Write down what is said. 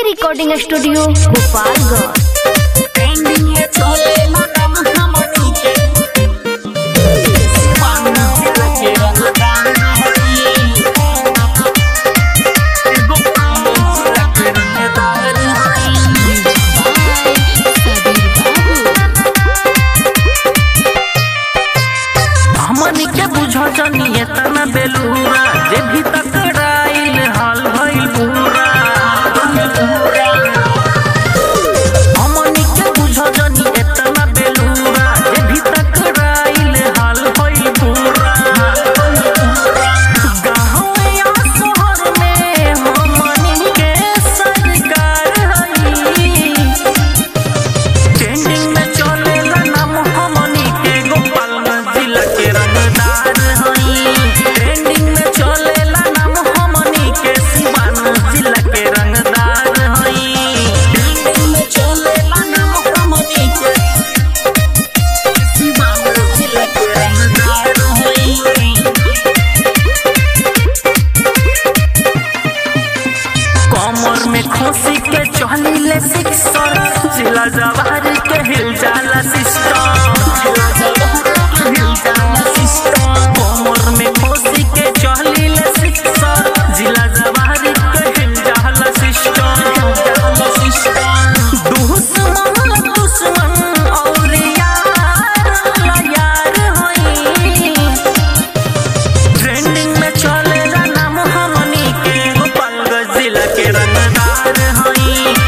recording studio Gopalganj हमनी के बुझो जनिए तना बेलूरा जे भी तकराइल हाल भइल पूरा हमनी के बुझो जनिए तना बेलूरा जे भी तकराइल हाल भइल पूरा गाँव या शहर में हमनी के सरकार हई ट्रेंडिंग में चलेला नाम हमनी के गोपालगंज जिला के रंगदार हई ट्रेंडिंग में चलेला नाम हमनी के सिवान जिला के रंगदार हई ट्रेंडिंग में चलेला नाम हमनी के सिवान जिला के रंगदार हई कमर में खोसी के चहलीले सिक्सर जिला जवार के हिल जाला सिस्टम जिला जवार के हिल जाला सिस्टम कमर में खोसी के चहलीले सिक्सर जिला जवार के हिल जाला सिस्टम जाला सिस्टम दुश्मन दुश्मन और यार यार होई ट्रेंडिंग में चलेला नाम हमनी के गोपालगंज जिला के रंगदार हई